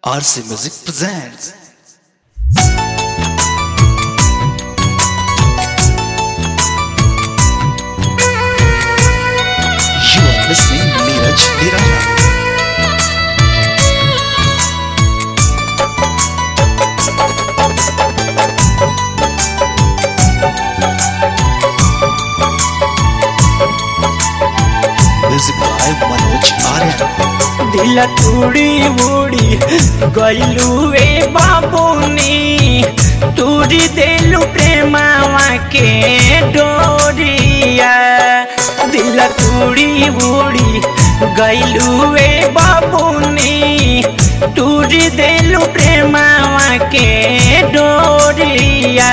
RC Music presents. You are listening Neeraj Nirala. Music by Manoj Aryan. दिल टूड़ी उड़ी गईलू ए बाबूनी तूरी देलू प्रेमावा के डोरिया दिल टूड़ी उड़ी गईलू ए बाबूनी तूरी देलू प्रेमावा के डोरिया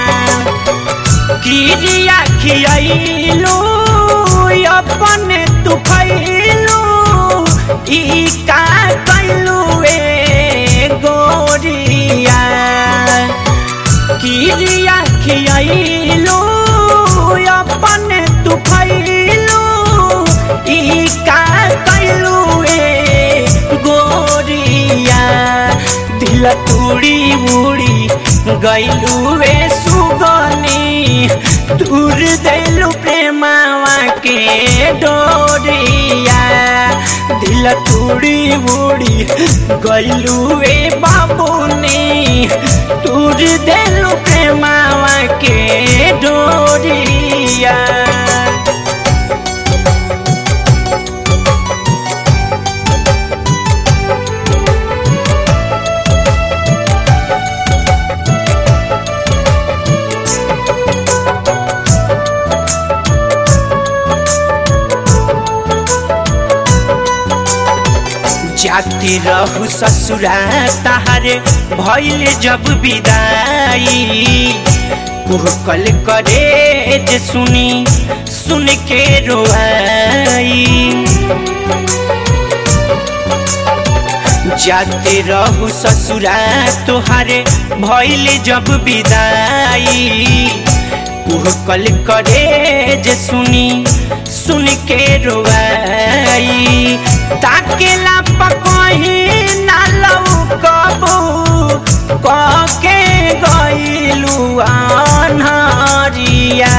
किरिया खियाइलू अपने तू खैलू ई का कैलू ए गोरिया किरिया खियाइलू अपने तू खैलू ई का कैलू ए गोरिया दिल तूड़ी उड़ी गईलू ए सुगनी दूर देलू प्रेमावा के डोरिया दिल तूड़ी उड़ी गईलू ए बाबूनी दूर देलू प्रेमावा के डोरिया जाती रहू ससुरा तहारे भैल जब विदाई कुहकल करे जे सुनी सुन के रोआई जाते रहू ससुरा तोहारे भैल जब विदाई कुहकल करे जे सुनी सुन के रोआई ताकेला पकही ना लऊ कबू कके गईलू अनहरिया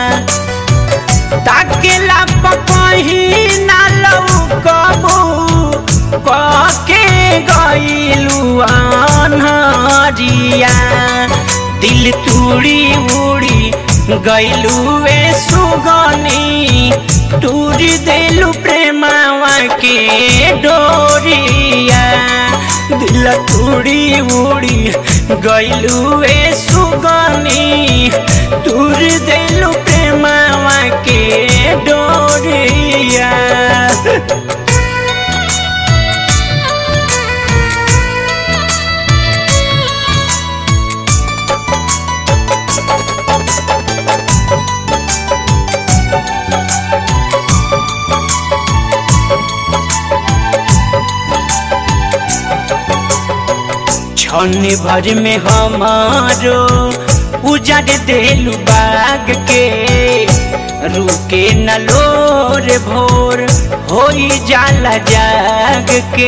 ताकेला पकही ना लऊ कबू कके गईलू अनहरिया दिल तूड़ी उड़ी गईलू ए सुगनी तूरी देलू प्रेमावा के डोरिया दिल तूड़ी उड़ी गईलू ए सुगनी तूर देलू प्रेमावा के डोरिया क्षण भर में हमारो उजड़ देलू बाग के रुके न लोर भोर होई जाला जाग के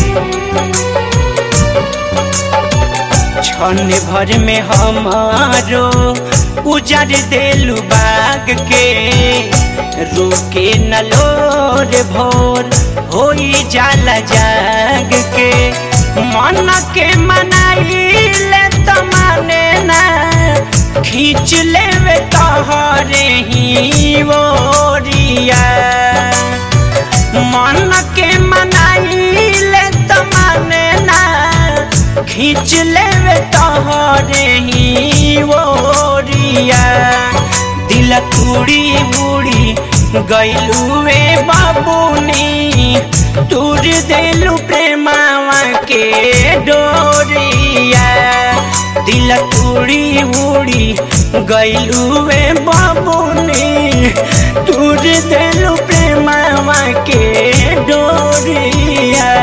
क्षण भर में हमारो उजड़ देलू बाग के रुके न लोर भोर होई जाला जाग के मन के मनाइले त माने ना खींच लेवे तोहरे ही ओरिया मन के मनाइले त माने ना खींच लेवे तोहरे ही ओरिया दिल तुड़ी उड़ी गईलू ए बाबूनी तूर देलू प्रेमावा के डोरिया दिल तुड़ी उड़ी गईलू ए बाबूनी तूर देलू प्रेमावा के डोरिया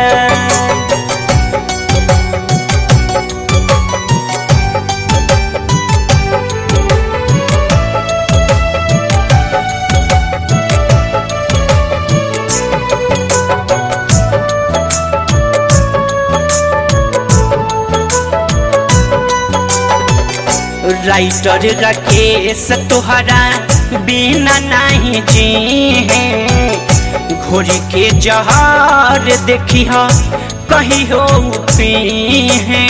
राइटर राकेश तोहरा बिना नहीं जी है घोरी के जहार देखी हो कही हो पी है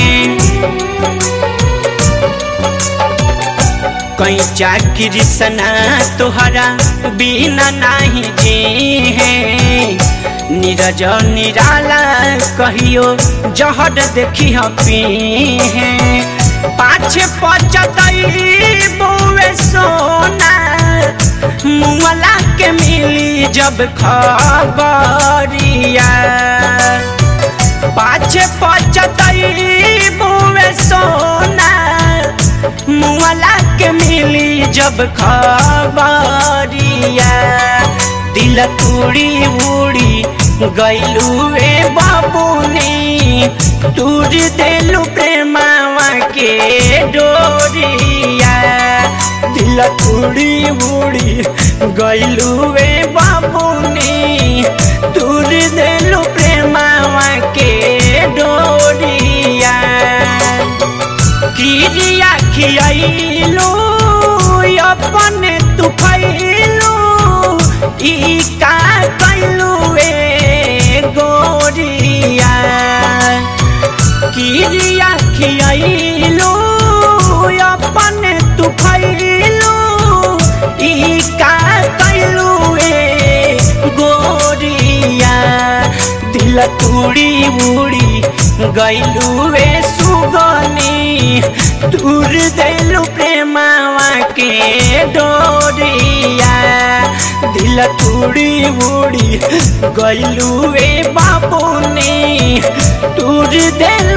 कहीं चाकरी सना तोहरा बिना नहीं जी है नीरज निराला कहियो जहर देखी हो पी है पाछे पचतई बुए सोना मुअला के मिली जब खबरिया पाछे पचतई बुए सोना मुअला के मिली जब खबरिया दिल तुड़ी उड़ी गैलुए बाबूनी तूर देलू प्रेमावा के डोरिया दिल तुड़ी उड़ी गैलुए बाबूनी तूर देलू प्रेमावा के डोरिया किरिया खियाइलो अपने तू खैलो ई का कैलू ए गोरिया किरिया खियाइलो अपने तू खैलो ई का कैलू ए गोरिया दिल तुड़ी उड़ी गैलू ए सुगनी दूर देलू प्रेमावा के डोरिया दिल तुड़ी उड़ी गैलू ए बाबूनी दूर देलू